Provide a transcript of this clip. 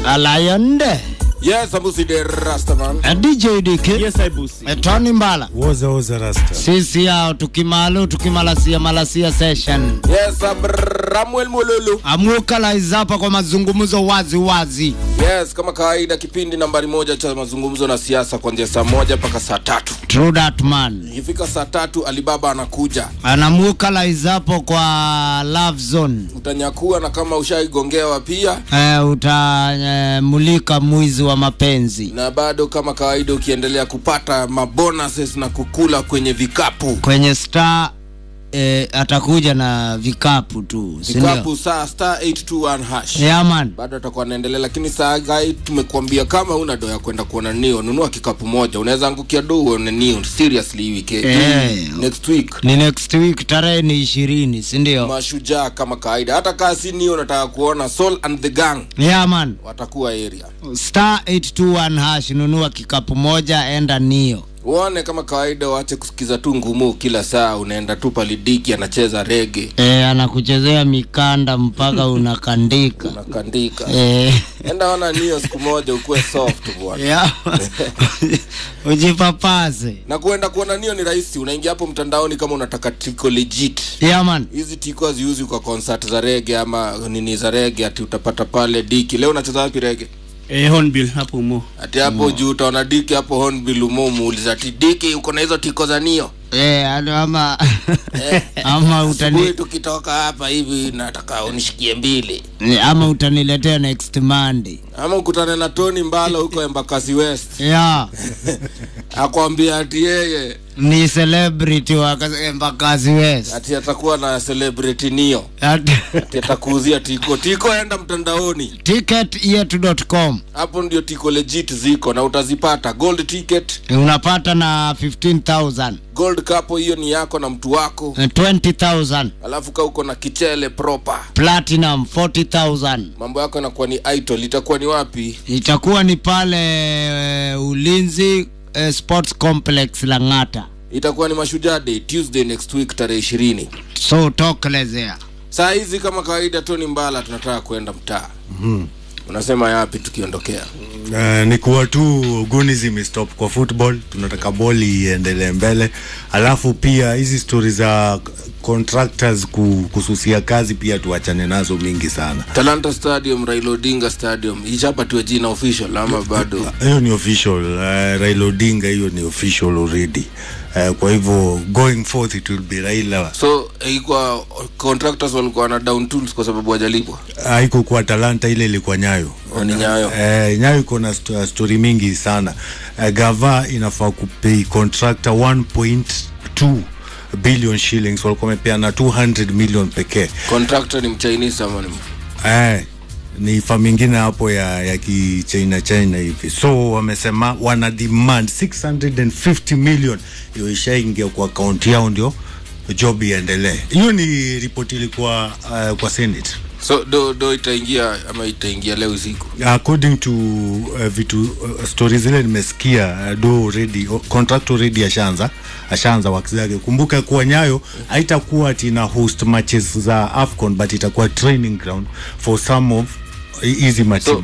Alayonde Yes, Abusi the Rastaman. eh, DJ Dike Yes, I busi. eh, Tony Mbala woza woza rasta sisi hao tukimalu tukimalasia malasia session Yes, Samuel Mololo. amuka laizapa kwa mazungumzo wazi wazi Yes, kama kawaida kipindi nambari moja cha mazungumzo na siasa kuanzia saa moja mpaka saa tatu. True that man Ikifika saa tatu Alibaba anakuja. anamuka laizapo kwa love zone Utanyakua na kama ushaigongewa pia eh, utamulika eh, mwizi wa mapenzi na bado kama kawaida ukiendelea kupata mabonuses na kukula kwenye vikapu kwenye star eh, atakuja na vikapu tu si vikapu ndio? saa star 821 hash yeah, man bado atakuwa anaendelea lakini saa gai tumekuambia kama una do ya kwenda kuona nio nunua kikapu moja unaweza angukia do uone nio seriously hii wiki Eh. next week ni next week tarehe ni ishirini si ndio? mashujaa kama kawaida hata kaa si nio nataka kuona Soul and the gang yeah, man watakuwa area star 821 hash nunua kikapu moja enda nio uone kama kawaida waache kusikiza tu ngumu kila saa unaenda tu palidiki anacheza rege e, anakuchezea mikanda mpaka unakandika unakandika e, enda ona nio siku moja ukuwe soft bwana yeah. ujipapase na kuenda kuona nio ni rahisi unaingia hapo mtandaoni kama unataka tiko legit yeah, man hizi tiko haziuzi kwa concert za rege ama nini za rege ati utapata pale diki leo unacheza wapi rege Eh, Hornbill hapo mo. ati hapo juu utaona diki hapo honbill umo muuliza ati diki uko na hizo tiko za nio e, ano ama ama asubuhi utani tukitoka hapa hivi nataka unishikie mbili ama utaniletea next monday ama ukutane na tony mbalo huko embakasi west yeah. akwambia ati yeye ni celebrity wa Embakasi West ati atakuwa na celebrity nio At- ati atakuuzia tiko tiko enda mtandaoni ticketyetu.com hapo ndio tiko legit ziko na utazipata gold ticket unapata na 15000 gold cup hiyo ni yako na mtu wako eh, 20000 alafu ka uko na kichele proper platinum 40000 mambo yako yanakuwa ni idol itakuwa ni wapi itakuwa ni pale eh, ulinzi eh, sports complex langata itakuwa ni mashujaa day tuesday next week tarehe ishirini so tokelezea saa hizi kama kawaida tony mbala tunataka kwenda mtaa mm-hmm. unasema yapi tukiondokea uh, ni kuwa tu guni zimestop kwa football tunataka boli iendelee mbele alafu pia hizi stori za contractors ku, kususia kazi pia tuachane nazo mingi sana talanta stadium raila odinga stadium ichapatiwe jina official ama bado hiyo ni official uh, raila odinga hiyo ni official already uh, kwa hivyo going forth it will be raila so ilikuwa contractors walikuwa na down tools kwa sababu wajalipwa haiko kwa talanta ile ilikuwa nyayo ni nyayo Eh, nyayo iko na sto- stori mingi sana eh, gava inafaa kupei contractor 1.2 billion shillings walikuwa wamepeana 200 million pekee contractor ni mchinese ama ni eh, ni fam ingine hapo ya, ya kichina china hivi so wamesema wana demand 650 million hiyo ishaingia kwa akaunti yao ndio job iendelee hiyo ni ripoti ilikuwa uh, kwa senate so do do itaingia ama itaingia leo usiku according to uh, vitu uh, stori zile nimesikia uh, do already uh, contract already ashaanza ashaanza work zake kumbuka kuwa nyayo haitakuwa ati ina host matches za afcon but itakuwa training ground for some of hizi matimu